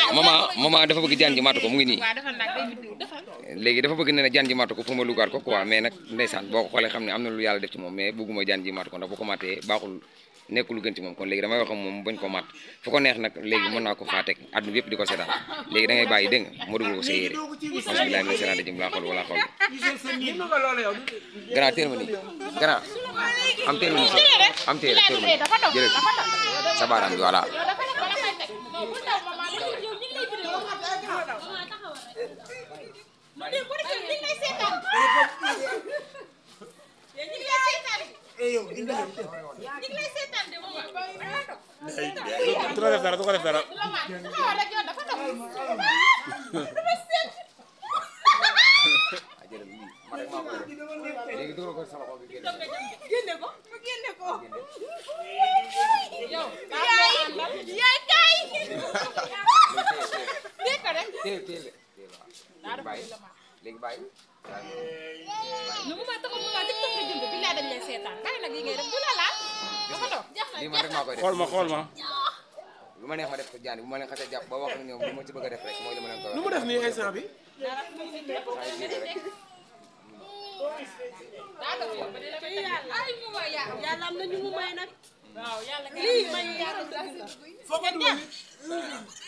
maman maman dafa bëgg jaan ji matu ko mu ngi nii waaw defal nag day biddiw defal léegi dafa bëgg ne ne jaan ji matu ko pour ma lugaat ko quoi mais nag ndeysaan boo ko xoolee xam ne am na lu yàlla def ci moom mais bëgguma jaan ji matu ko ndax bu ko matee baaxul nekkul lu gën ci moom kon léegi damay wax ak moom bañ ko mat fu ko neex nag léegi mën naa ko faa teg àdduna yëpp di ko seetaan léegi da ngay bàyyi dégg nga ma dugal ko sa yére bismillahi mina seetaan jëm laa xool wala xool grand téel ma nii grand am téel ma nii am téel téel ma nii jëlal sa baaraam bi voilà du ko def dara du ko def dara léegi dugal ko sama xol bi génn génne ko mu génne ko yow yaay yaay kay dégg ko rek téel téel de téel waaw bàyyi léegi bàyyi nu mu ma taxaw mu ma tiktok nga jënd billaay dañ lay seetaan bàyyi nag yi ngay def du la laal dafa dox lii man rek maa koy def xool ma xool ma lu ma neex ma def ko jaani bu ma leen xasee jàpp ba wax ak ñoom lu ma ci bëgg a def rek mooy li ma leen koy nu wax mu def nii instant bi ay mu ma ya yàlla am na ñu mu may nag waaw yàlla lii may yàlla foo ko dugal